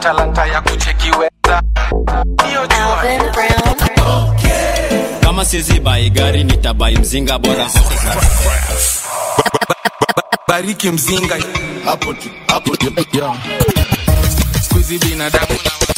talanta ya kuchekiweza hiyo jua kama sizi bai gari nitabai mzinga bora bariki mzinga hapo tu hapo tu yo squeezy binadamu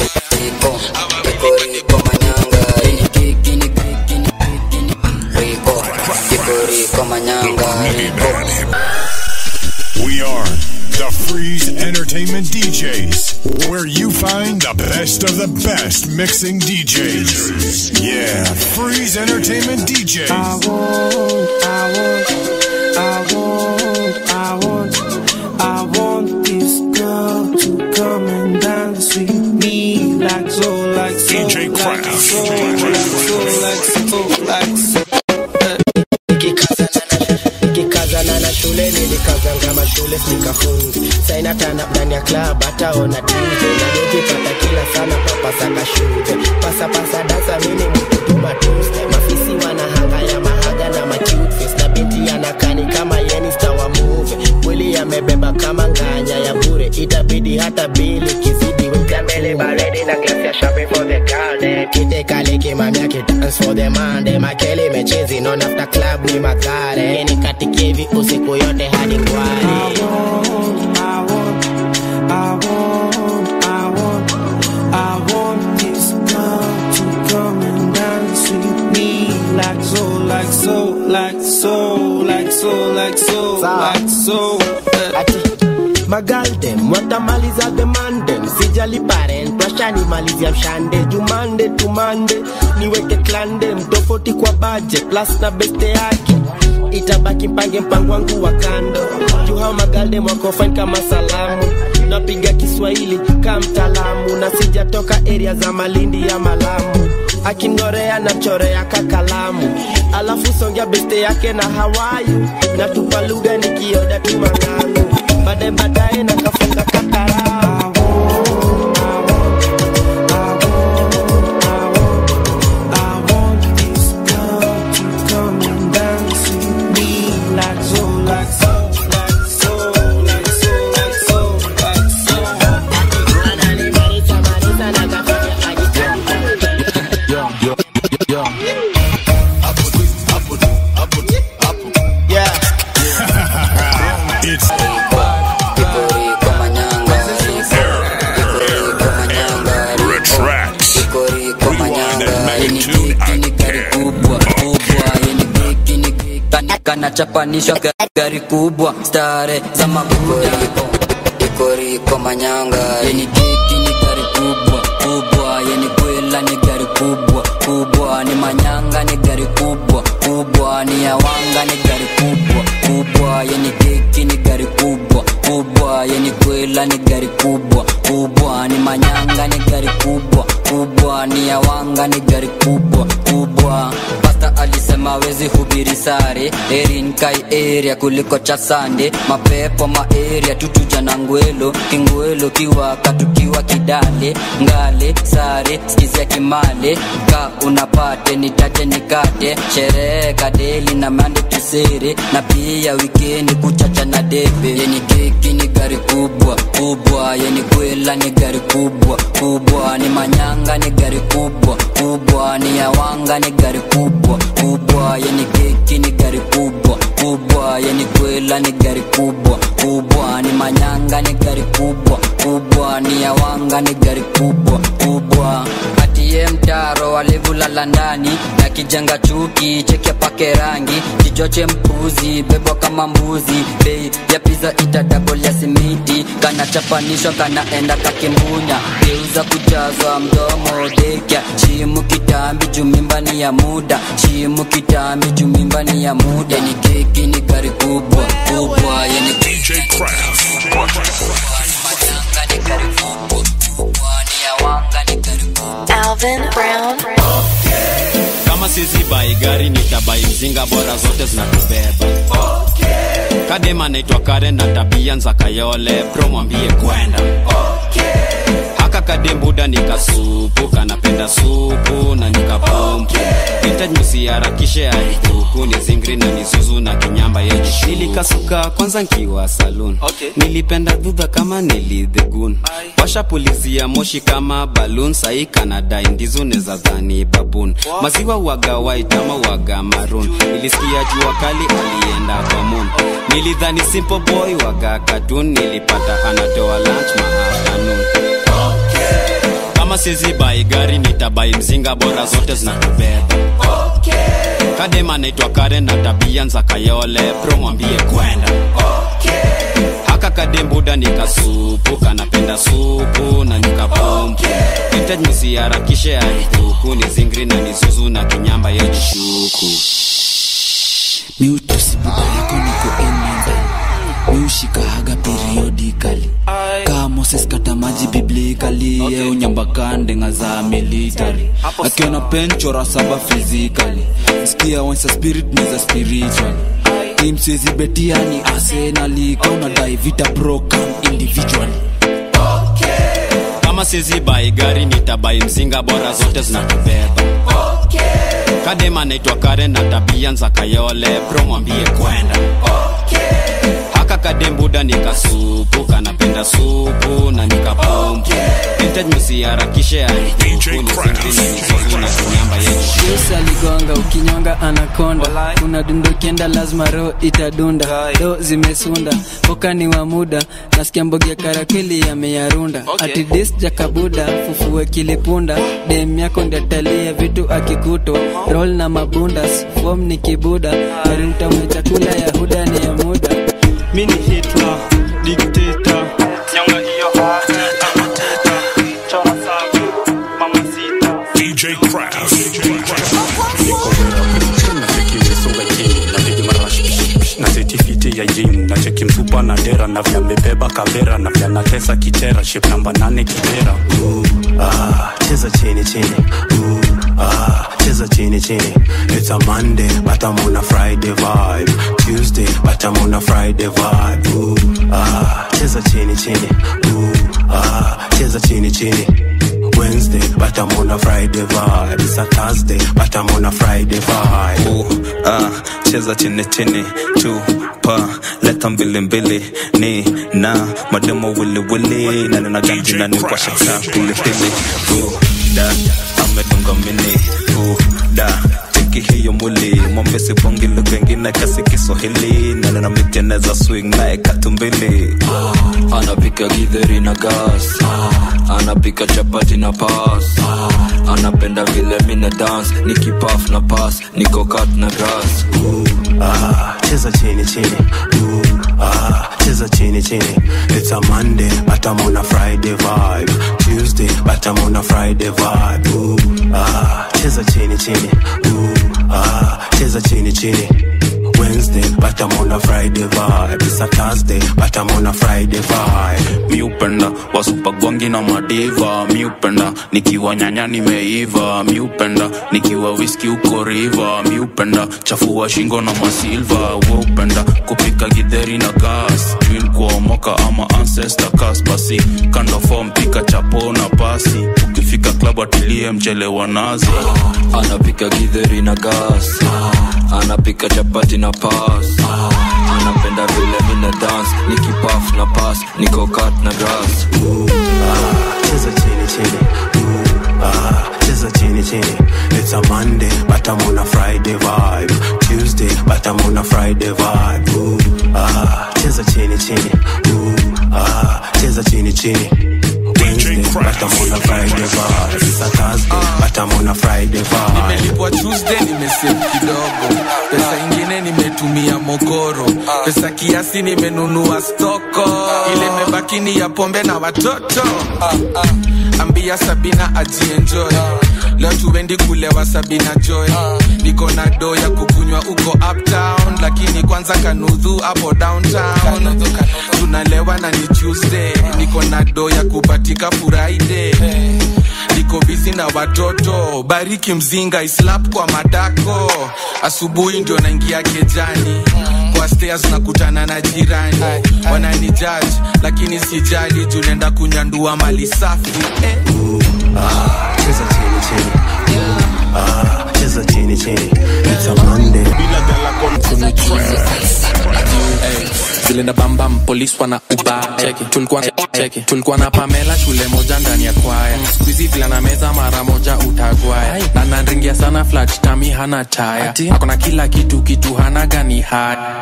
We are the Freeze Entertainment DJs, where you find the best of the best mixing DJs. Yeah, Freeze Entertainment DJs. I want, I want, I want, I want this girl to come and dance with me like so, like so, DJ like Craft. so, like so, like so, like so. nikikazana na shule nilikazanga mashule sikafungi sainatana ndani ya klab hataona tuje nanijipata kila sana papasaka shule pasapasa dasa mini mkutuma tuste mafisi wanahanga ya mahaga na macutfes na binti yanakani kama yenista wa muve mwili yamebeba kama nganya ya bure itabidi hata bili kizidi weka mbele baridi na glasi ya shopping for the girl dem kite kale kimamia kidance for the man dem akeli mechezi non after club ni magare ni katikevi usiku yote hadi ngwari I want, I want, I want, I want this girl to come and dance with me like so, like so, like so, like so, like so, like so. ati magaldem watamaliza demandem sijali parent washanimalizia mshande jumande tumande niweke klandem tofauti kwa budget plus na beste yake itabaki mpange mpango wangu wa kando juu hao magaldem wako fine kama salamu napiga kiswahili kama mtaalamu na sijatoka area za malindi ya malamu akingorea na chorea kakalamu alafu songea beste yake na hawayu na tupa lugha nikioda tu mang'amu baadaye baadaye na kafunga kakaramu I want this girl to come and dance with me like so, like so, like so, like so, like so, like so. yo yo yo yeah. It's Retracts. Rewind that magnitude again. kanachapanishwa ga- gari kubwa stare za mabuda ikoriko manyanga yeni keki ni gari kubwa kubwa yeni kwela ni gari kubwa kubwa ni manyanga ni gari kubwa kubwa ni yawanga ni gari kubwa kubwa yeni keki ni gari kubwa kubwa yeni kwela ni gari kubwa kubwa ni manyanga ni gari kubwa kubwa ni yawanga ni gari kubwa kubwa pasta alisema wezi hubiri sare erin kai area kuliko cha sande mapepo maeria tutuja na ngwelo kingwelo kiwaka tukiwa kidale ngale sare skizia kimale ka unapate nitate nikate sherehe kadeli na mande tusere na pia wikendi kuchacha na debe yeni keki ni gari kubwa kubwa yeni kwela ni gari kubwa kubwa ni manyanga ni gari kubwa kubwa ni yawanga ni gari kubwa kubwa yeni keki ni gari kubwa kubwa yeni kwela ni gari kubwa kubwa ni manyanga ni gari kubwa kubwa ni yawanga ni gari kubwa kubwa atie mtaro walivulala ndani na kijenga chuki cheke pake rangi kichoche mpuzi bebwa kama mbuzi bei ya piza itadabol ya simiti kanachapanishwa kanaenda kakimbunya geuza kujazwa mdomo dekya chimu kitambi jumimbani ya muda chimu kitambi jumimbani ya muda ni keki ni gari kubwa kubwa yani DJ Craft. manyanga ni gari kubwa kubwa ni yawanga ni gari kubwa Alvin Brown. kama sizi bai gari nitabai mzinga bora zote zinatubeba kadema naitwa karen na tabia nza kayole pro mwambie kwenda haka kadembuda nikasupu kanapenda supu na nikapumpu vintage musi nisiharakishe aihuku ni zingri na nizuzu na kinyamba yeji nilikasuka kwanza nkiwa saloon Okay. nilipenda dhudha kama nilidhegun washapulizia moshi kama balun sahi kanada indizu neza dhani babun maziwa waga white ama waga maroon nilisikia jua kali alienda kwa moon nilidhani simple boy waga katun nilipata anatoa lunch maafternoon kama sizi bai gari nitabai mzinga bora zote zinatubeba kadema naitwa karen na tabia nza kayole pro mwambie kwenda haka kadembuda nikasupu kanapenda supu na nikapumpu hitaji nisiharakishe aihuku ni zingri na nizuzu na kinyamba yejishuku miutusi buda yako niko enenza miushikahaga periodikali kaa moses kata maji biblikali okay. unyambakandenga za military akiona penchora saba fizikali msikia wensa spirit ni za spiritual imsiezi betiani arsenali kaunadai vita broken individually kama sizi bai gari nitabai mzinga bora zote zinatubeba kadema naitwa karen na tabia nza kayole pro mwambie kwenda haka kadembuda nikasupu kanapenda supu na nikapumpu hitaji msiharakishe aihuku ni zingri na nizuzu na kinyamba yeji Yesu aligonga ukinyonga anakonda kuna dundo kienda lazima roho itadunda do zimesunda poka ni wa muda nasikia mbogia karakwili yameyarunda Okay. ati dis jakabuda fufue kilipunda dem yako ndiatalia vitu akikuto roll na mabundas fom ni kibuda gari utamwe chakula ya huda ni ya muda mini hitler dikteta nyonga hiyo amateta chora sabu mama sita DJ Craft. na setifiti ya jin na cheki msupa na dera na vya mbebeba kavera na vya natesa kichera ship namba nane kibera Ah, cheza chini chini Ooh, ah, cheza chini chini it's a monday but i'm on a friday vibe tuesday but i'm on a friday vibe Ooh, ah, cheza chini chini Ooh, ah, cheza chini chini Wednesday, but I'm on a Friday vibe. It's a Thursday, but I'm on a Friday vibe. Ooh, ah, cheza chini chini chupa leta mbili mbili ni na mademo wili wili na nina ganji na ni kwa shaka pili pili Ooh, da amedunga mini Ooh, da cheki hiyo mwili mwambie sibongi lugha ingine kasi Kiswahili na nina miteneza swing naye katumbili anapika githeri na gas anapika chapati na pas anapenda vile mina dance nikipaf na pas niko kat na grass Ah, cheza chini chini Ooh, ah, cheza chini chini it's a monday but i'm on a friday vibe tuesday but i'm on a friday vibe Ooh, ah, cheza chini chini Ooh, ah, cheza chini chini wednesday but i'm on a friday vibe it's a thursday but i'm on a friday vibe mi upenda wasupagwangi na madiva mi upenda nikiwa nyanya nimeiva mi upenda nikiwa wiski uko riva mi upenda chafua shingo na masilva we upenda kupika gidheri na gas twin kuomoka ama ancestor kas basi kando fom pika chapo na pasi ukifika klabu atilie mchele wa nazi anapika githeri na gas anapika chapati na pas anapenda vile mina dance nikipaf na pas niko kat na grass cheza chini chini Ooh, ah, cheza chini chini it's a monday but i'm on a friday vibe tuesday but i'm on a friday vibe Ooh, ah, cheza chini chini Ooh, ah, cheza chini chini Wednesday, but I'm on a Friday vibe. It's a Thursday, but I'm on a Friday vibe. nimelipwa tuesday nimesave kidogo pesa ingine nimetumia mokoro pesa kiasi nimenunua stoko ile mebaki ni ya pombe na watoto ambia sabina ajienjoy leo tuendi kulewa sabina joy niko na do ya kukunywa uko uptown lakini kwanza kanudhu hapo downtown tunalewa na ni tuesday niko na do ya kupatika friday niko bizi na watoto bariki mzinga islap kwa madako asubuhi ndio naingia kejani kwa stairs nakutana na jirani wanani judge lakini sijali juu naenda kunyandua mali safi eh. Ah, cheza chini chini Ooh, ah, cheza cheza chini chini it's a monday vile na bambam polis wana uba cheki tulikuwa cheki tulikuwa na pamela shule moja ndani ya kwaya skuizi vile na meza mara moja utagwaya na nanringia sana flat tami hana taya akona kila kitu kitu hana gani haya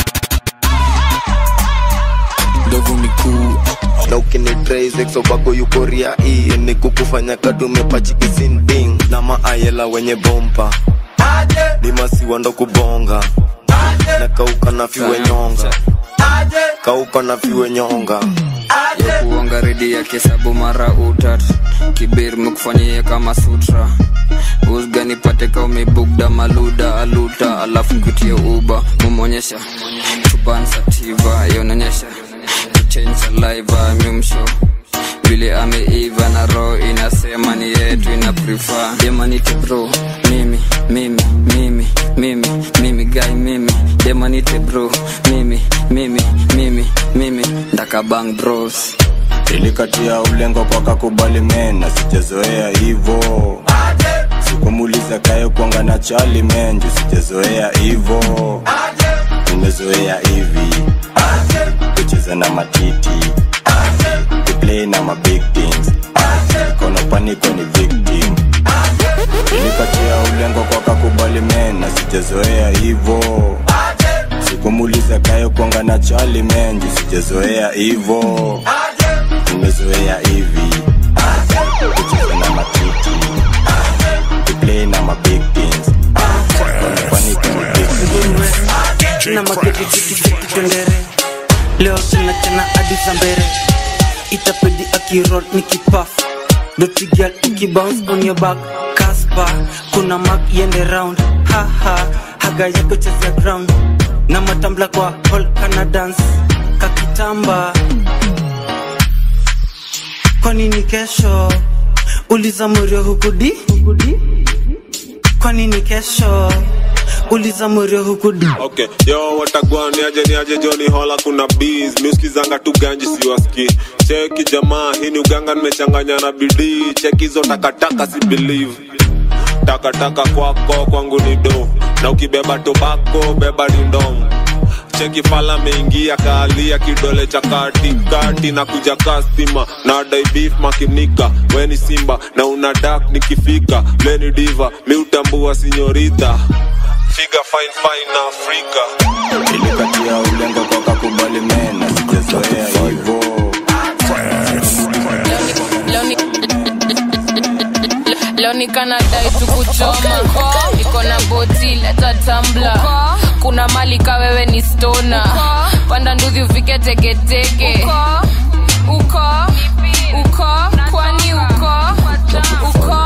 ndovu ni kuu na ukinidreiseksobako yukoria hii ni kukufanya kadumepachikisinding na maayela wenye bompa ni masiwa ndo kubonga na kauka na fiwe nyonga kauka na fiwe nyonga ya kuonga redi ya kesabu mara utat kibir mekufanyia kama sutra usga nipate ka umebugda maluda aluta alafu kutia uba mumonyesha chubansativa yaonyesha kuchange saliva mimsho vile ameiva na roho inasema ni yetu ina prefer demanite bro mimi mimi mimi mimi mimi guy mimi demanite bro mimi mimi mimi mimi ndakabang bros ilikatia ulengo kwa kakubali mena sijazoea hivo sikumuliza kayo kuanga na chali menju sijazoea hivo nimezoea hivi kucheza na matiti kuplay na mabig things kono paniko ni victim ilikatia ulengo kwa kakubali mena sijazoea hivo sikumuliza kayo kuanga na chali menju sijazoea hivo nimezoea hivi kucheza na matiti kuplay na mabig things kono paniko ni victim na maketitikitiki twendere leo tunachana hadi za mbere itapedi akirol ni kipaf dotigal ukibounce on your back kaspa kuna mak yende round haha haga yako cheza ground na matambla kwa hall kana dance kakitamba kwa nini kesho uliza murio hukudi kwa nini kesho uliza murio hukudi okay yo watagwa niaje niaje joni hola kuna bees miuskizanga tu ganji siwaski cheki jamaa hii ni uganga nimechanganya na bidii cheki hizo takataka si believe takataka kwako kwangu ni do na ukibeba tobako beba dindomu cheki fala meingia kaalia kidole cha katikati na kuja kastima na dai beef makinika weni simba na una dak nikifika leni diva miutambua sinyorita figa fine fine na afrika ilikatia ulengo kwa kakubali mena sijazoea hivo leo nikanadai tukuchoma niko na boti leta tambla kuna mali ka wewe ni stona panda nduthi ufike teketeke uko uko kwani uko uko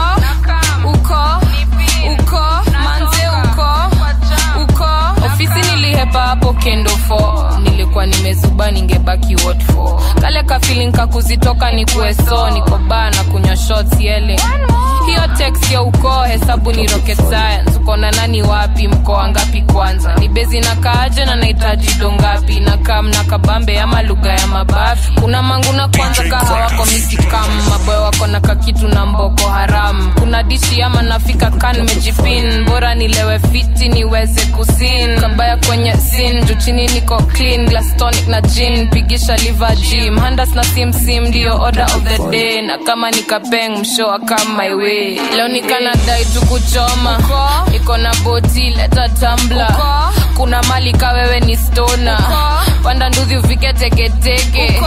uko uko manze uko uko ofisi nilihepa hapo kendo fo nilikuwa nimezuba ningebaki what for kale kafilin kakuzitoka ni kueso niko baa na kunywa shots yele hiyo text ya ukoo hesabu ni rocket science uko na nani wapi mkoa ngapi kwanza ni bezi na kaaje na nahitaji dongapi na kam na kabambe ama lugha ya mabafi kuna mangu na kwanza kaha wako misikam maboyo wako na kakitu na mboko haram kuna dishi ama nafika kan mejipin bora nilewe fiti niweze kusin kabaya kwenye sin juu chini niko clean glass tonic na gin pigisha liver gym handas na simsim ndio order of the day na kama nikapeng mshoa kama my way leo nikanadai tukuchoma niko na boti leta tambla kuna mali ka wewe ni stona panda nduthi ufike teketeke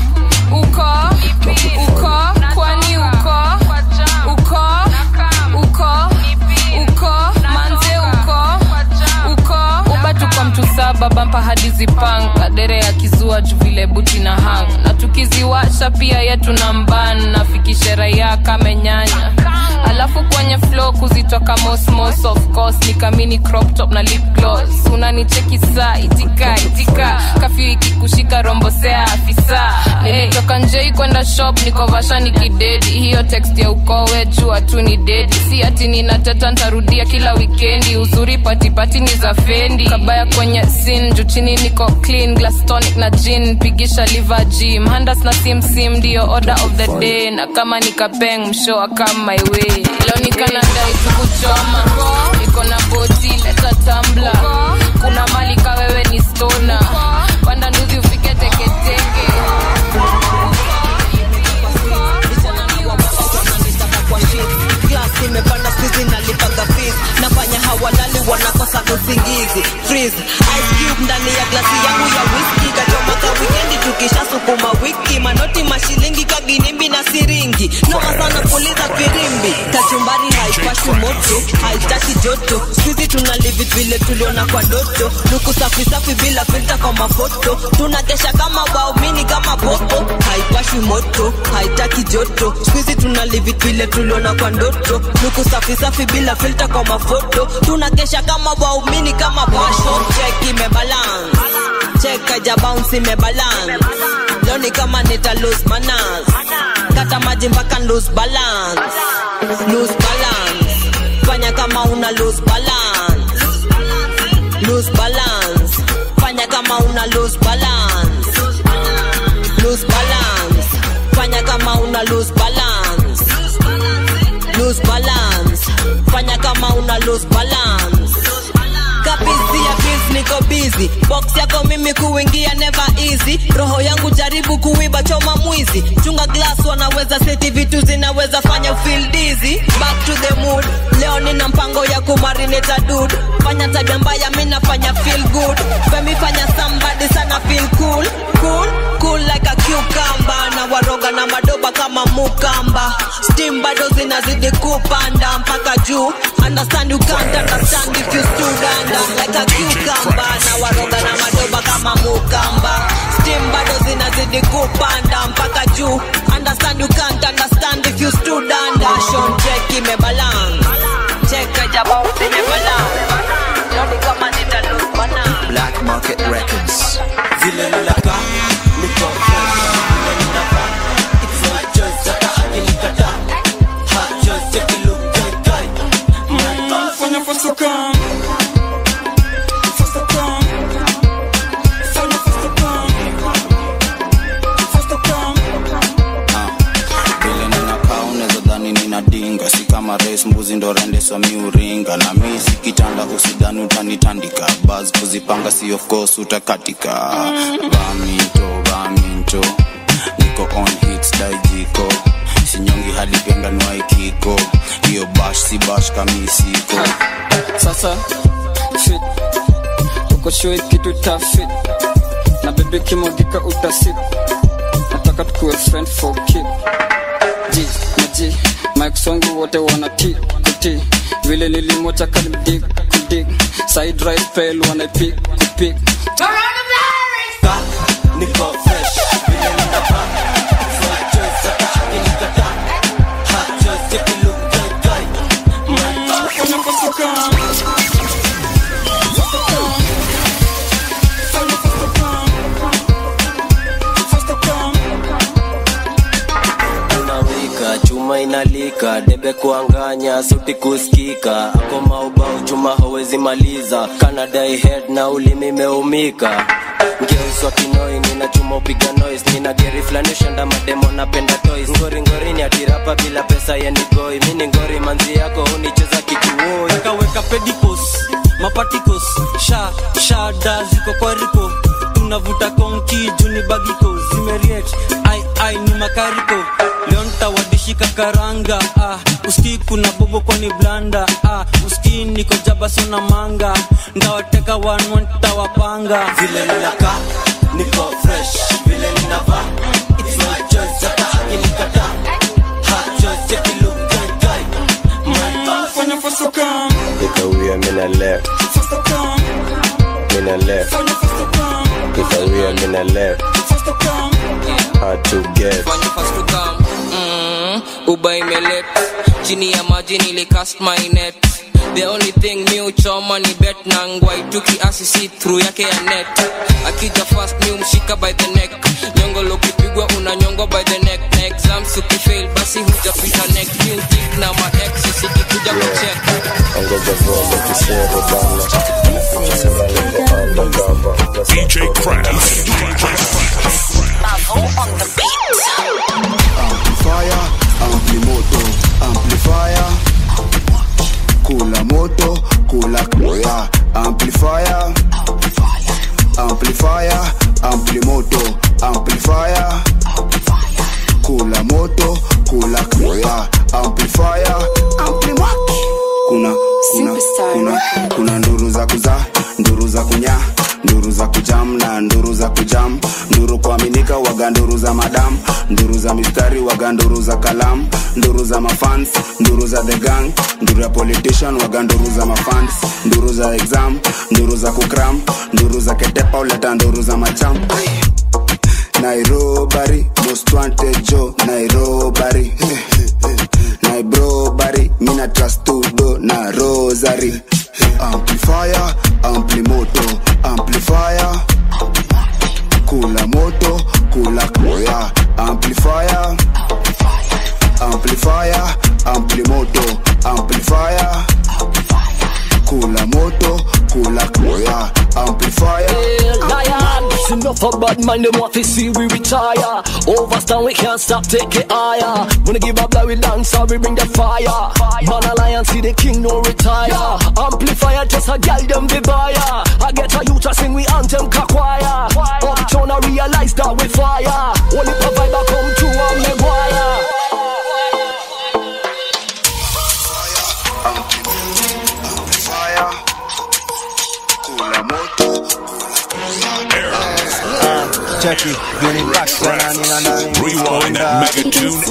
uko uko kwani uko uko uko uko manze uko uko uba tuko mtu saba bampa hadi zipanga dere ya kizua juu vile buti na hang na tukiziwasha pia yetu na mban nafikishe raia kamenyanya alafu kwenye flow kuzitoka mosmos of course nikamini crop top na lip gloss unanicheki saa itika itika kafyu ikikushika rombosea afisa nilitoka njei kwenda shop nikovasha nikidedi hiyo text ya ukowe jua tu ni dedi si ati ninateta ntarudia kila wikendi uzuri patipati ni za fendi kabaya kwenye sin juu chini niko clean glass tonic na gin pigisha liver gym handas na simsim ndio order of the day na kama nikapeng mshoa kama my way leo nikanadai tukuchoma iko na boti leta tambla kuna mali ka wewe ni stona panda nduzi ufike teketeke Glass imepanda squeeze nalipaga fees nafanya hawalali wanakosa usingizi freeze ice cube ndani ya glasi yangu ya whisky kachomaka wikendi tukisha sukuma wiki manoti mashilingi kaginimbi na siringi noma sana kuliza firimbi kachumbari haipashi moto haitaki joto squeeze tuna live it vile tuliona kwa doto luku safi safi bila filter kwa mafoto tunakesha kama waumini kama popo haipashi moto haitaki joto squeeze tuna live it vile tuliona kwa ndoto luku safi safi bila filter kwa mafoto tunakesha kama waumini kama pasho check imebalance check kaja bounce imebalance leo ni kama nita lose manners kata maji mpaka lose balance lose balance fanya kama una lose balance lose balance fanya kama una lose balance lose balance fanya kama una lose balance lose balance fanya kama una lose balance kabisi ya biz niko busy box yako mimi kuingia never easy roho yangu jaribu kuiba choma mwizi chunga glass wanaweza seti vitu zinaweza fanya feel dizzy back to the mood leo nina mpango ya kumarinate dude fanya tabia mbaya mimi nafanya feel good femi fanya somebody sana feel cool cool cool like a cucumber na waroga na madoba kama mukamba steam bado zinazidi kupanda mpaka juu understand you can't understand if you stood under like a cucumber na waroga na madoba kama mukamba steam bado zinazidi kupanda mpaka juu understand you can't understand if you stood under Shon check imebalance check ajaba imebalance leo ni kama nitalose balance Black Market Records. Vile nilaka niko fresh, vile ninavaa it's my choice, hata akinikataa hot choice, take a look, guy, guy. My boss. Fanya faster come Faster come Fanya faster come Faster come vile ninakaa unaweza dhani nina dinga si kama res mbuzi ndo rende so miuringa na mi si kitanda usidhani utanitandika bas kuzipanga si of course utakatika baminto baminto niko on hits daijiko sinyongi hadi penga nwaikiko hiyo bash si bash kamisiko sasa fit uko shoi kitu ta fit na bebe kimogika utasip nataka tukuwe friend for keep ji na ji mike songu wote wana ti kuti vile nilimwacha kanidig kudig side right fail wanaipik kupik niko fresh, vile ninavaa it's my choice, hata akinikataa hot choice, take a look, guy, guy. My boss. Fanya faster come Faster come Fanya faster come Faster come unawika chuma inalika debe kuanganya sauti kusikika ako maubao chuma hawezi maliza kanadai head na ulimi meumika ngeuswa kinoi nina chuma upiga noise nina geri flani ushanda mademo napenda toys ngori ngori ni atirapa bila pesa yenigoi mini ngori manzi yako unicheza kichuoi weka weka pedicos mapaticos sha shada ziko kwa riko tunavuta konki juni bagiko zimeriet ai ai ni makariko leo ntawadishika karanga ah, uski kuna bobo kwani blanda ah, uski niko jaba sona manga ndawateka wanwa ntawapanga vile ninaka niko fresh vile ninavaa it's my choice hata akinikataa hot choice take a look guy guy my boss Fanya faster come Nikawia mina left, Faster come mina left, Fanya faster come nikawia mina left, Faster come hard to get. fanya fast to come mm, uba imelet chini ya maji nilicast my net the only thing mi uchoma ni bet na ngwai tu kiasi si through yake ya net akija fast mi umshika by the neck nyongolo ukipigwa unanyongwa by the neck na exams ukifail basi hujapita neck mi utik na ma ex sikikuja kucheck Ongoza vombe kisero bana. DJ Craft. Amplifier, ampli moto, amplifier, yeah. amplifier amplifier amplimoto amplifier kula moto kula yeah. amplifier amplimaki kuna kuna kuna kuna nduru za kuzaa nduru za kunya nduru za kujam na nduru za kujam nduru kuaminika waga nduru za madam nduru za mistari waga nduru za kalam nduru za mafans nduru za the gang nduru ya politician waga nduru za mafans nduru za exam nduru za kukram nduru za ketepa uleta nduru za macham nairobari most wanted jo nairobari nairobari mina trastudo na rosary amplifier amplimoto amplifier kula moto kula koya amplifier amplifier amplimoto amplifier kula moto kula koya amplifier Lion, it's enough of bad mind, them want to see we retire. Overstand, we can't stop, take it higher. Wanna give up, like we dance, so we bring the fire. Man, alliance, see the king, no retire. Amplifier, just a gal, them the buyer. I get a youth, I sing, we anthem, kakwaya. Uptown, I realize that we fire. Only provide, I come true, I'm Maguire. amplifier kula moto Cheki, unipata na nina ndani Rewind that mega tune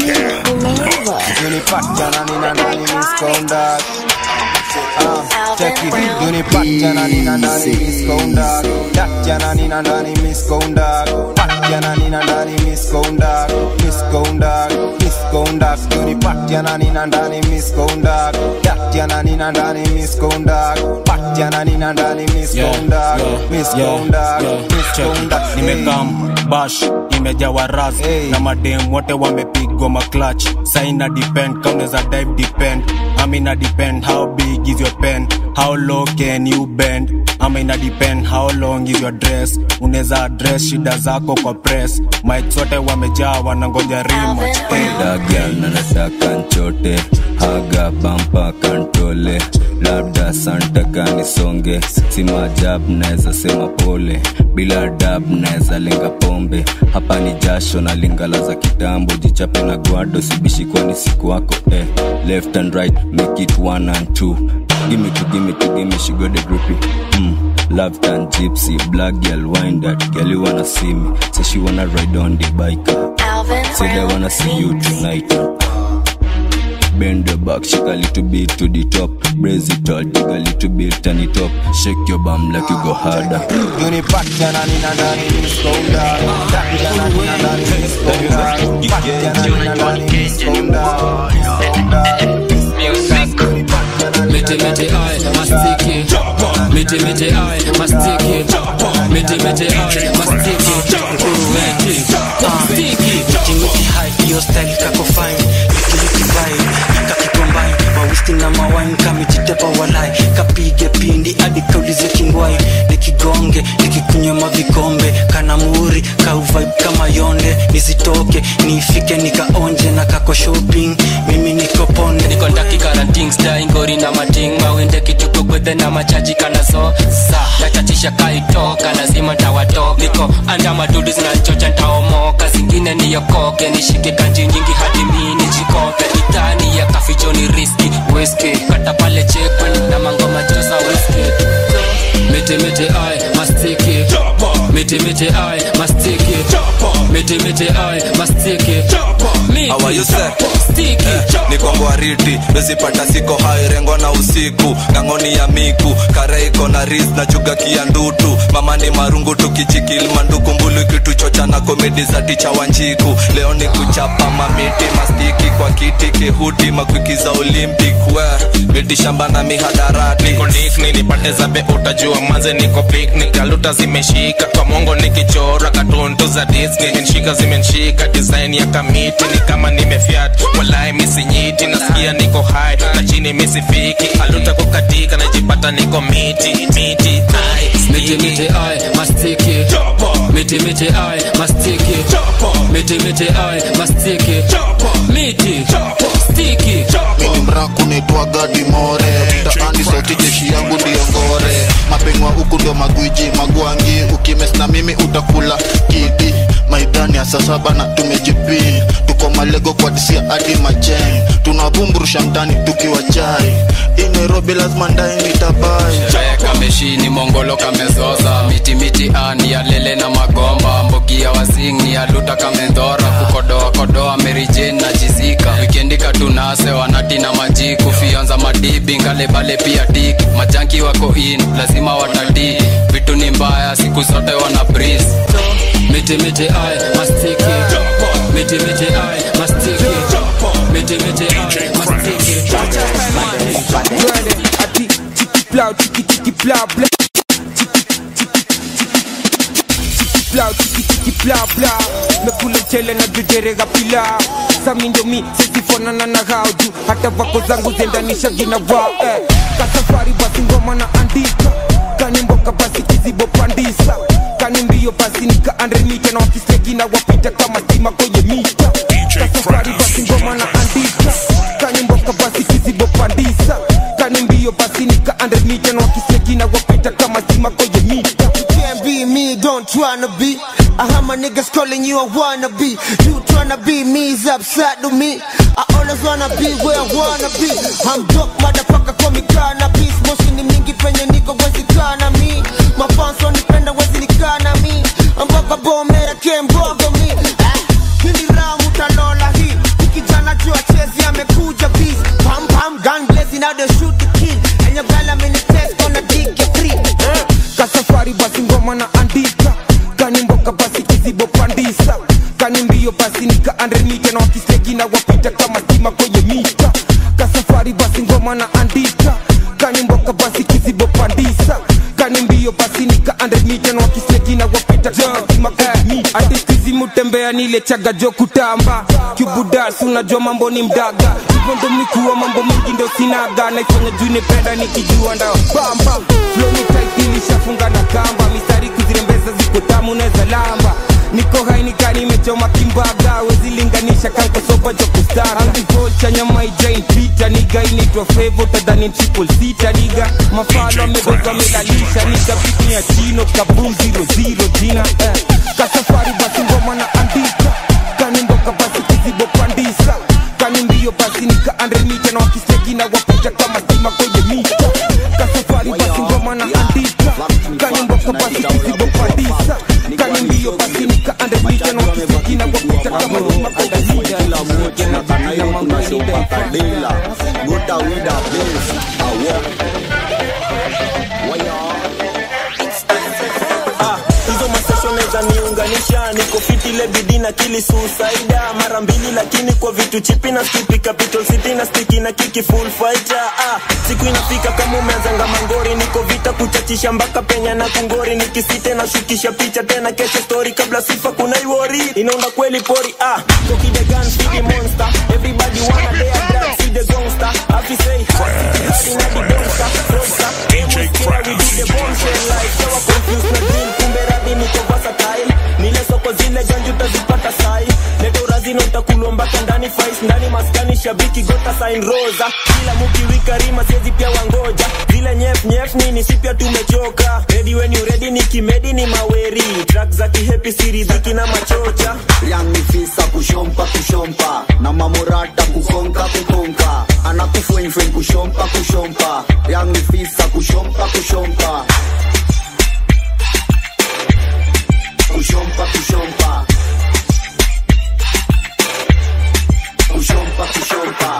Unipata na nina ndani miskonda Ah, Cheki, unipata na nina ndani miskonda Datya na nina ndani miskonda Patya na nina ndani miskonda Miskonda, miskonda Unipata na nina ndani miskonda Datya na nina ndani miskonda Patya na nina ndani miskonda Miskonda, miskonda nimekam bash imejawa ras na madem wote wamepigwa maklach saina depend kauneza dive depend amina depend how big is your pen how low can you bend ama ina depend how long is your dress unaweza address shida zako kwa press mike zote wamejaa wanangoja rematch hey. dagal na nataka nchote haga bampa kantole labda santa kanisonge si majab naweza sema pole bila dab naweza lenga pombe hapa ni jasho na lingala za kitambo jichape na gwado sibishi kwani siku wako eh. left and right make it one and two gimme to gimme to gimme she got the groupie mm. Love and gypsy, black girl, wind that girl you wanna see me. Say she wanna ride on the bike. Say they wanna see you tonight. Bend your back, shake a little bit to the top. Brace it all, dig a little bit, turn it up. Shake your bum like you go harder. Unipata na nina ndani miskonda Datya na nina ndani miskonda Patya na nina ndani miskonda Mete mete ai mastiki Mete mete ai mastiki Mete mete ai mastiki Mete mastiki Timothy high, hiyo style kako fine Likiliki vibe, kakicombine Mawisti na mawine, kamejitepa walai Kapige pindi, hadi kaulize kingwai Nikigonge, nikikunywa mavikombe Kana muri, kau vibe kama yonde Nisitoke, nifike nikaonje na kako shopping Mimi niko ponde niko ndaki karating style ngori na mating mawende kituko gwethe na machaji kana so sa nachachisha kaitoka lazima tawatoka niko anda madudu zinachocha ntaomoka zingine niyokoke nishike kanji nyingi hadi mi nijikope itani ya kafichoni riski whisky kata pale chekweni na mangoma josa whisky mete mete ai mastiki mete mete ai mastiki mete mete ai mastiki How are you, sir? Eh, niko ngwariti wezipata siko hairengwa na usiku ng'ang'oni ya miku kare iko na ris na chuga kia ndutu mama ni marungu tukichikil manduku mbulu kituchocha na komedi za ticha wanjiku leo ni kuchapa mamiti mastiki kwa kiti kehuti makwiki za olympic we miti shamba na mihadarati niko nikni nipate zabe utajua manze niko picnic aluta zimeshika kwa mongo nikichora katuntu za disney nshika zimenshika design ya kamiti ni kama nimefyat walai misinyiti nasikia niko hai na chini misifiki aluta kukatika najipata niko miti miti ai mete mete ai mastiki mete mete ai mastiki mete mete ai mastiki miti stiki mini mraku naitwa gadi more mtaani sauti jeshi yangu ndiyo saa saba na tumejipin tuko malego kwa disia hadi majen tunabumburusha mtani tukiwa chai hii nairobi lazima ndai nitabai Chaya kameshini mongolo kamezoza miti miti ani ya lele na magomba mbogi ya wasing ni ya luta kamendhora kukodoa kodoa merijin na jizika wikendi katunase wanati na majiku fionza madibi ngale bale pia tiki majanki wako in lazima watati vitu ni mbaya siku zote wana breeze miti miti ai mastiki miti miti ai mastiki miti miti ai mastiki Twende ati chiki plow chiki chiki plow plow chiki chiki chiki plow chiki chiki plow plow mekula mchele na jujerega pilau sami ndio mi sizifanana na hao juu hata vako zangu zendanisha gina wao eh. kasafari basi ngoma na andika kani mboka basi kizibo pandisa kani mbio basi nika andre mita na wakislegina wapita kama stima kwenye mita kasafari basi ngoma na andika kani mboka basi kizibo pandisa kani mbio basi nika andre mita na wakislegina wapita kama stima kwenye mita You can't be me, don't tryna be. I have my niggas calling you a wannabe. You tryna be me is upside to me. I always wanna be where I wanna be. I'm dope, motherfucker, call me cannabis. Moshi ni mingi penye niko wezi kana mi. Mafans wanipenda wezi nikana mi. Mpaka bomera kembogo mi. Eh, Hili ramu talola hii. Kijana jua chezi amekuja beast. Pam pam gun blazing now they shoot the kill. And your girl I'm in the test gonna dig you free. Eh. kasafari basi ngoma na andika kani mboka basi kizibo pandisa kani mbio basi nika andre mita na wakislegina wapita kama stima kwenye mita kasafari basi ngoma na andika kani mboka basi kizibo pandisa kani mbio basi nika andre mita na wakislegina wapita kama stima kwenye mita artistizi mutembea nile chaga jo kutamba kibudas unajua mambo ni mdaga hivyo ndo mikuwa mambo mengi ndo sinaga naifanya juu nipenda nikijua ndao bamba floni taikilishafunga na kamba mistari kuzirembeza ziko tamu neza lamba niko hainika nimechoma kimbaga wezilinganisha kankosoba jo kustara angivocha nyama ijain pita niga inaitwa fevo tadhani triple sita niga mafalo amedoza amelalisha niga piki ya chino kabum zero zero jina eh. kasafari basi ngoma na andika kani mboka basi kizibo pandisa kani mbio basi nika andre mita na wakislegina wapita kama stima kwenye mita kasafari basi ngoma na andika kani mboka basi kizibo pandisa kani mbio basi nika andre mita na wakislegina wapita kama stima kwenye mita Ah, hizo masesho naweza niunganisha niko fiti ile bidii na kili suicida mara mbili lakini kwa vitu chipi na skipi capital city na stiki na kiki full fighter ah, siku inafika kama umeanzanga mangori niko vita kuchachisha mpaka penya na kungori nikisite na shukisha picha tena kesho story kabla sifa kuna iwori inaunda kweli pori ah, Cocky the gun see the monster everybody wanna lay a drag see the gangster happy say Party na the gangster gangster DJ Crack we do the bombshell like sawa confused na deal kumbe radi niko versatile nile soko zile janju utazipata sai leta urazina utakulwa mpaka ndani fais ndani maskani shabiki gota sign rosa kila mukiwika rima siezi pia wangoja zile nyef nyef nini si pia tumechoka ready when you ready ni kimedi ni maweri track za kihepi siridhiki na machocha yanifisa kushompa kushompa na mamorata kukonka kukonka anakufwenyfwen kushompa kushompa yanifisa kushompa kushompa kushompa kushompa kushompa kushompa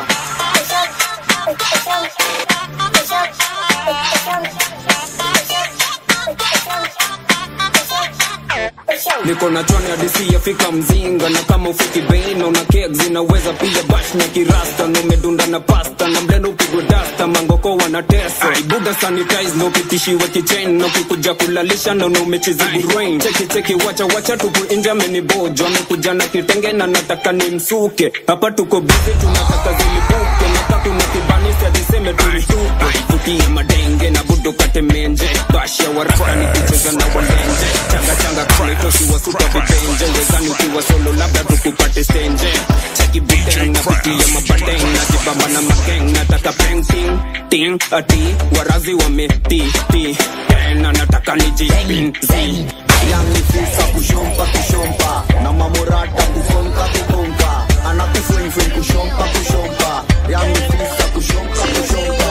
niko na chwani hadisi yafika mzinga na kama ufiki beina una kek zinaweza pia bash na kirasta na umedunda na pasta na mlendo upigwe dasta mangoko wanatesa ibuda sanitize na upitishiwe kichain na ukikuja kulalisha na una umechezi burain cheki cheki wacha wacha tuku inja amenibojo amekuja na kitenge na nataka ni msuke hapa tuko bizi tunataka zilipuke nataka kuna kibanisi adiseme tulitupe futie madenge na budo kate menje bash ya waraka nikicheza na walenje changa changa kama itoshi wasuka vibenje wezani ukiwa solo labda tukupate stenje cheki buteng na pitia mabadeng na jibamba na makeng nataka painting ting ati warazi wameti ti tena nataka nijipin zi yani fisa kushompa kushompa na mamorata kukonka kukonka anakufwenfwen kushompa kushompa yani fisa kushompa kushompa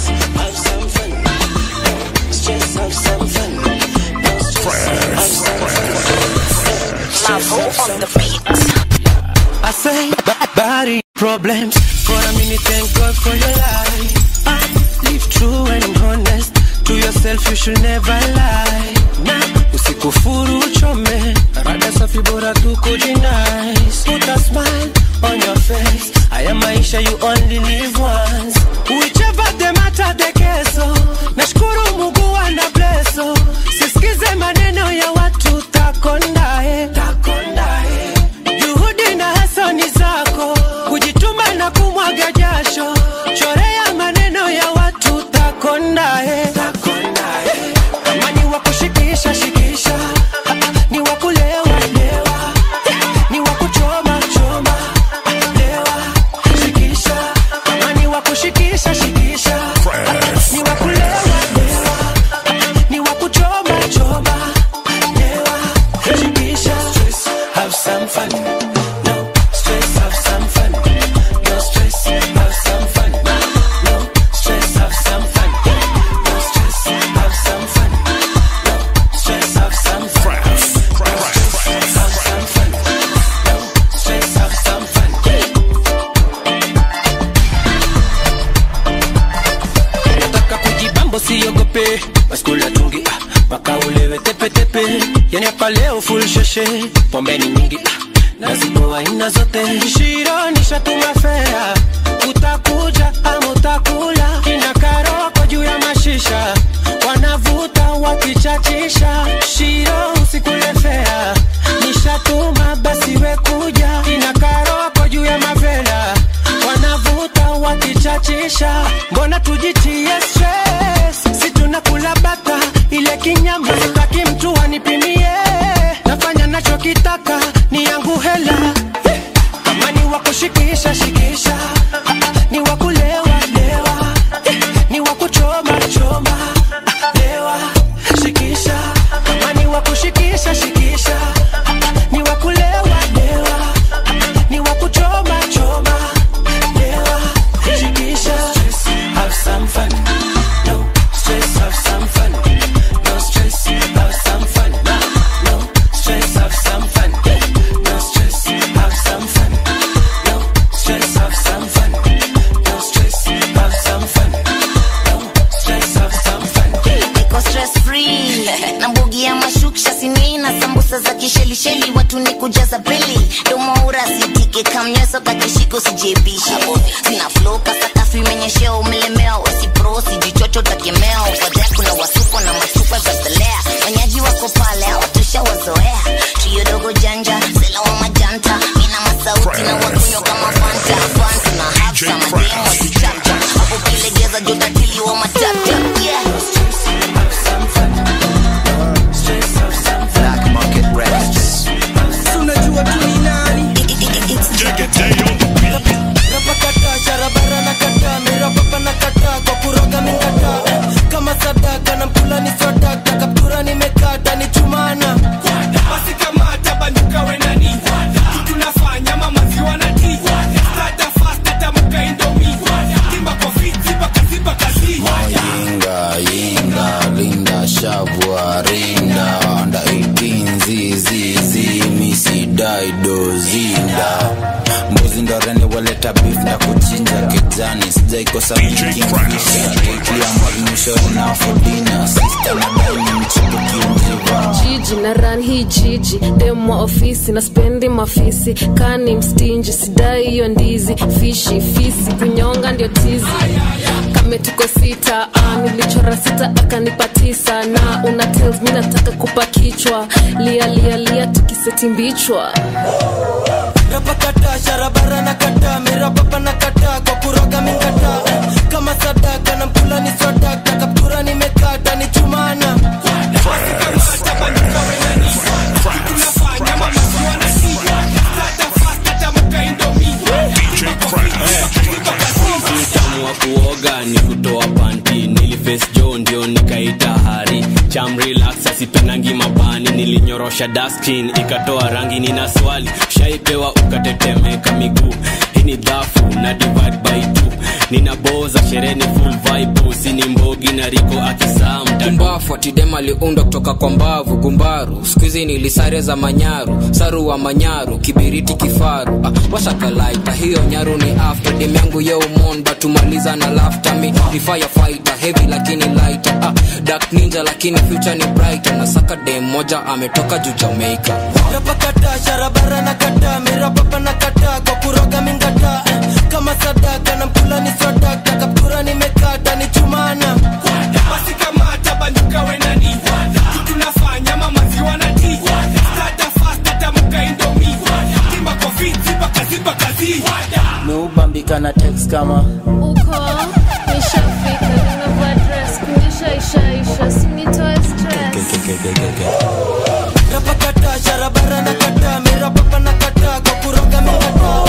I say ba- body problems for a minute. Thank God for your life. I live true and I'm honest. To yourself you should never lie. Na usikufuru uchome, rada safi bora tu kujinice. Put a smile on your face. Haya maisha you only live once. Whichever the matter the keso. Nashukuru Mungu ana blesso. Sisikize maneno ya watu takondae. Takondae. Juhudi na hasani zako, kujituma na kumwaga jasho, chorea maneno ya watu takondae. Kama ni wa kushikisha shikisha, ni wa kulewa lewa, ni wa kuchoma choma lewa shikisha. Kama ni wa kushikisha shikisha, ni wa kulewa lewa, ni wa kuchoma choma lewa shikisha. Have some fun. No stress, have some fun. No stress, have some fun. No stress, have some fun. No stress, have some fun. No stress, have some fun. No stress, have some fun. No stress, have some fun. Nataka kujibambo siogope, baskula tungi ah, mpaka ulewe tepetepe, yani hapa leo full sheshe, pombe ni nyingi ah, na zipo aina zote. Shiro nishatuma fea, utakuja ama utakula, kina karoko juu ya mashisha, wanavuta wakichachisha. Shiro usikule fea, nishatuma basi we kuja, kina karoko juu ya mavela, wanavuta wakichachisha, mbona tujitie stress, si tunakula bata ile kinyama, sitaki mtu anipimie, nafanya nachokitaka ni yangu hela, kama ni wa kushikisha shikisha, ni wa kulewa lewa, ni wa kuchoma choma lewa shikisha, kama ni wa kushikisha shikisha, ni wa kulewa lewa, ni wa kuchoma choma lewa shikisha. Have some fun, no stress. Have some fun, no stress. Have some fun, no stress. Have some fun, no stress. Have some fun, no stress. Have some fun, no stress. Have some fun, no stress. Have some fun. niko stress free na mbogi ya mashuksha sini na sambusa za kishelisheli watu ni kujaza bili domoura sitike kamnyeso kakishiko sijebishe sina flow kasakafu imenyeshea umelemewa wasipro sijichocho takemea ufadhea kuna wasuko na masupa za belea wenyeji wako pale hawatusha wazoea trio dogo janja sela wa majanta mina masauti na wakunywa kama fanta fanta na hapsa mademo sichapcha hapo kilegeza jotatili wa matata yeah. Black Market Records. Unajua tu ni nani? Napakata sharabara na kata mirapapa na kata kwa kuroga mingata kama sadaka na mpula ni swadaka kaptura nimekata ni chumana basi kamata banduka wenani tunafanya mamaziwa na ti stata fast atamuka indomi timba kwa fiti bakaziba kazi yinga yinga linda shavua rinda anda 18 zizizi misidaido zinda mbuzi ndo rene waleta beef na kuchinja kijani sijaikosa mikinkisha ikia mwalimisho na fodina sista na daini mchipukiunjiva jiji na ran hii jiji demwa ofisi na spendi mafisi kani mstinji sidai hiyo ndizi fishi fisi kunyonga ndio tizi kame tuko sita ah, nilichora sita akanipa tisa na una tells mi nataka kupa kichwa lia lia lia tukiseti mbichwa napakata sharabara na kata mirapapa na kata kwa kuroga mingata kama sadaka na mpula ni swadaka kaptura nimekata ni chumana utamu wa kuoga ni kutoa panti niliface jo ndio nikaita hari cham relax asipendangi mapani nili nikaorosha daskin ikatoa rangi nina swali shaipewa ukatetemeka miguu hii ni dhafu na divide by two ninaboza shereni full vibe sini mbogi na riko akisaa kumbafu atidem aliundwa kutoka kwa mbavu gumbaru skuizi nilisare za manyaru saru wa manyaru kibiriti kifaru ah, washakalaita hiyo nyaru ni after dem yangu yeumon batumaliza na laftami ni firefighter heavy lakini lighter ah, dark ninja lakini future ni brighter na saka dem moja ametoka juu jamaica rapakata sharabara na kata mirapapa na kata kwa kuroga mingata eh, kama sadaka na mkula ni swadaka kaptura nimekata ni chumana basi kamata banduka wenani tunafanya mamaziwa na ti stata fast atamuka indomi timba kwa fiti bakazi bakazi meubambika na text kama uko nishafika nimevaa dress kunyesha ishaisha sinitoe stress rapakata sharabara na kata mirapapa na kata kwa kuroga mingata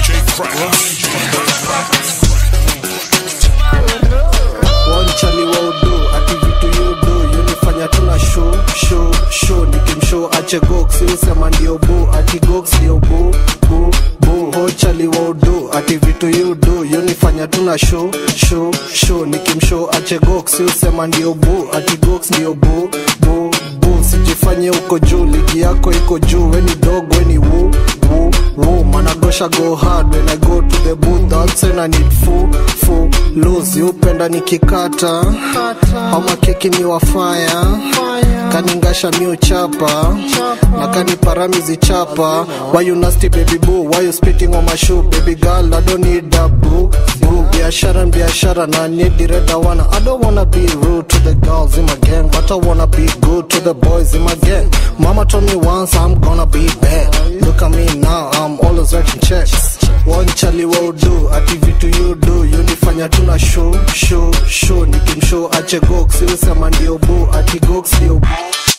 wanchali wa udo ati vitu yudo yunifanya tuna show show show nikimshow ache gox usema ndio bo ati gox ndio bo bo bo hochali wa udo ati vitu yudo yunifanya tuna show show show nikimshow ache gox usema ndio bo ati gox ndio bo bo bo sijifanye uko juu ligi yako iko juu weni dog weni wu wu wu managosha go hard when i go to the booth that's when i need full full lose upenda nikikata ama keki ni wafaya kaningasha mi uchapa na kaniparamizi chapa why you nasty baby boo why you spitting on my shoe baby girl i don't need that boo boo biashara ni biashara na need the red I wanna i don't wanna be rude to the girls in my gang but i wanna be good to the boys in my gang mama told me once i'm gonna be bad look at me now i'm always writing checks one chali wa udu ati vitu you do yunifanya tuna show show show nikimshow ache gox usema ndio bu ati gox ndio bu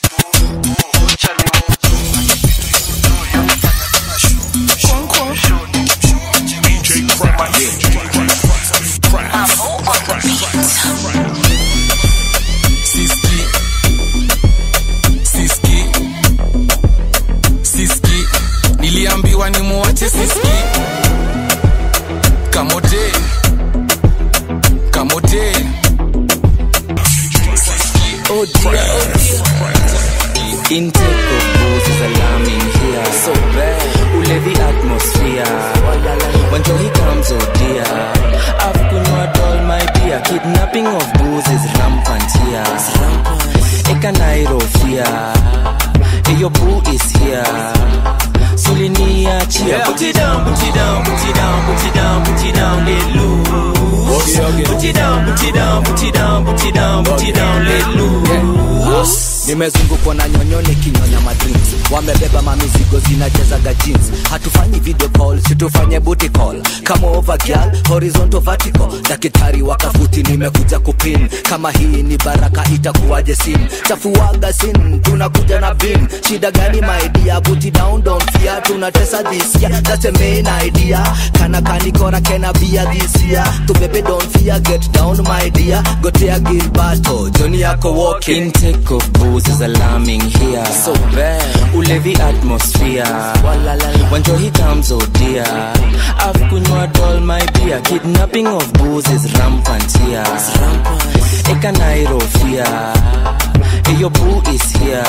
Siski Siski Siski Niliambiwa ni muache Siski Kamote Kamote Oh dear, oh dear. Intake of booze is alarming here. So bad. Ulevi atmosphere. When he comes, oh dear. I've kunywa doll, my dear. Kidnapping of booze is rampant here. Eka Nairo fear. Hey, your boo is here. Sulinia cheer. Yeah. Put it down, put it down, put it down, put it down, put it down, let loose. Put it down, put it down, put it down, put it down, put it down, let loose. nimezungukwa na nyonyoni kinyonya madrinks wamebeba mamizigo zinachezaga jeans hatufanyi video call situfanye booty call kama over girl horizontal vertical daktari wakafuti nimekuja kupin kama hii ni baraka itakuwaje sin chafuaga sin tunakuja na bin shida gani maidia booty down don't fear tunatesa this year that's the main idea kana kanikora kena bia this year tubebe don't fear get down my dear gotea gilbato joni yako walking Intake of booze is alarming here. So bad. Ulevi atmosphere. When he comes, oh dear. I've kunywa doll, my dear. Kidnapping of booze is rampant here. Eka Nairo fear. Hey, your boo is here.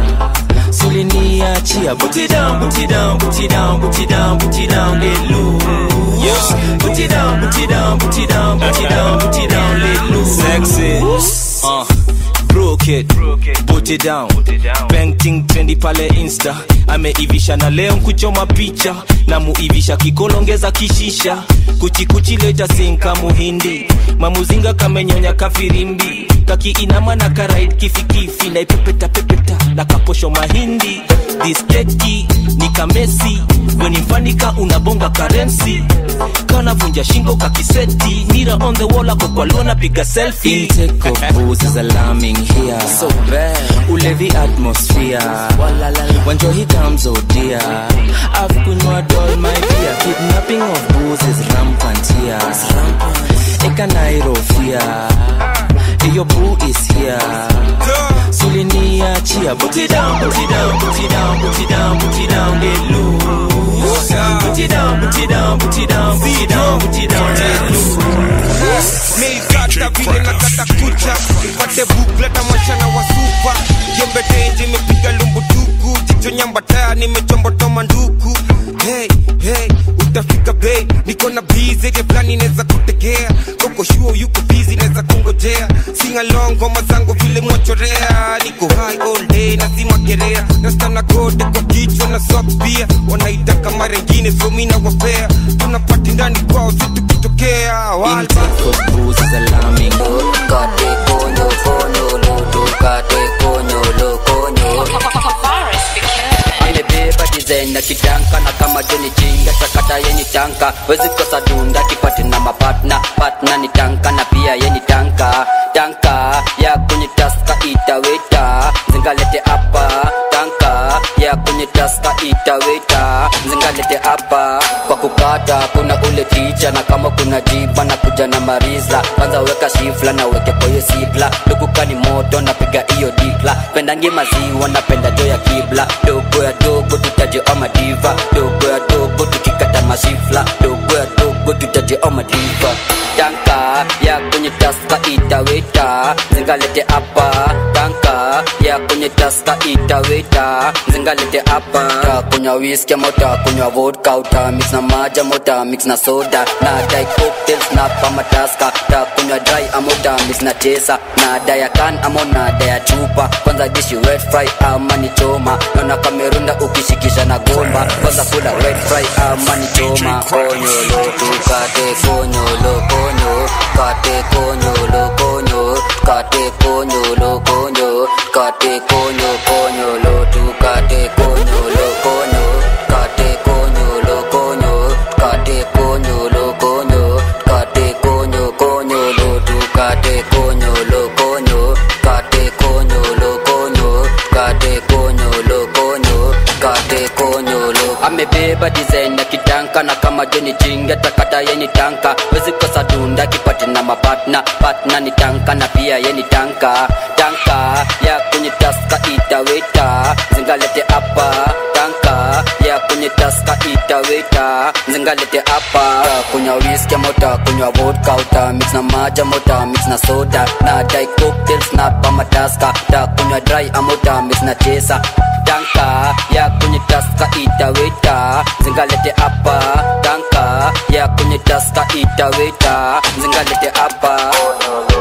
Sulinia cheer. Put it down, put it down, put it down, put it down, put it down, let loose. Put it down, put it down, put it down, put it down, put it down, let loose. Sexy uh, broke it put it down painting trendi pale insta ameivisha na leo nkuchoma picha na muivisha kikolongeza kishisha kuchikuchi leta sinka muhindi mamuzinga kamenyonya kafirimbi kakiinama na karaid kifikifi na ipepeta pepeta na kaposho mahindi diskeki ni kamesi wenimfanika unabonga karensi kanavunja shingo kakiseti nira on the wall ako kwa lona piga selfie Intake of booze is alarming here. So bad. Ulevi atmosphere. When he comes, oh dear. I've kunywa doll, my dear. Kidnapping of booze is rampant here. Eka Nairo fear. Hey, your boo is here. suliniachia put it down put it down put it down put it down put it down get loose put it down put it down put it down put it down put it down get loose meikata vile nakata kucha pate bukleta machana wa supa jembe tenje imepiga lumbutuku jicho nyambataya nimechombotoa nduku hey, hey, utafika bei niko na bizi ile fulani neza kutegea koko shuo yuko bizi neza kungojea singalong ngoma zangu vile mwachorea niko high all day nazima gerea nastana gode kwa kichwa na socks pia wanaitaka mara ingine so mi nawapea tunapati ndani kwao situkitokea walba bruises alarming Kate konyo konyo lodo Kate konyo lo konyo amebeba design na kitanka na kama joni chinga sakata yeni tanka wezi kosa dunda kipati na mapatna patna ni tanka na pia yeni tanka tanka ya kwenye taska itaweta zingalete hapa tanka ya kwenye taska itaweta zingalete hapa kwa kukata kuna ule ticha na kama kuna jiba na kuja na mariza kwanza weka shifla na weke kwa hiyo sigla dukukani moto napiga hiyo dikla pendangi maziwa napenda jo ya kibla dogo ya dogo tutaje ama diva dogo ya dogo tukikata masifla dogo ya dogo tutaje ama diva tanka ya kwenye taska itaweta zingalete hapa tanka ya kwenye taska itaweta zingalete hapa takunywa whisky ama utakunywa vodka utamix na maji ama utamix na soda na dai cocktails na kama taska takunywa dry ama utamix na chesa na daya kan ama na daya chupa kwanza dishi wet fry ama ni choma naona kamerunda ukishikisha na gomba kwanza kula wet fry ama ni choma konyolo tukate konyolo konyo kate konyolo konyo kate konyolo konyo kate konyo konyolo tukate konyolo konyo kate konyolo konyo kate konyolo konyo kate konyo konyolo tukate konyolo konyo kate konyolo konyo kate konyolo konyo kate konyolo amebeba design ya kitanka na kama joni chinga takata yeni tanka wezi kosa dunda kipati na mapatna patna ni tanka na pia yeni tanka tanka ya kwenye taska itaweta zingalete hapa tanka ya kwenye taska itaweta zingalete hapa kunywa whisky ama utakunywa vodka utamix na maji ama utamix na soda na dai cocktails na pama taska utakunywa dry ama utamix na chesa tanka ya kwenye taska itaweta zingalete hapa tanka ya kwenye taska itaweta zingalete hapa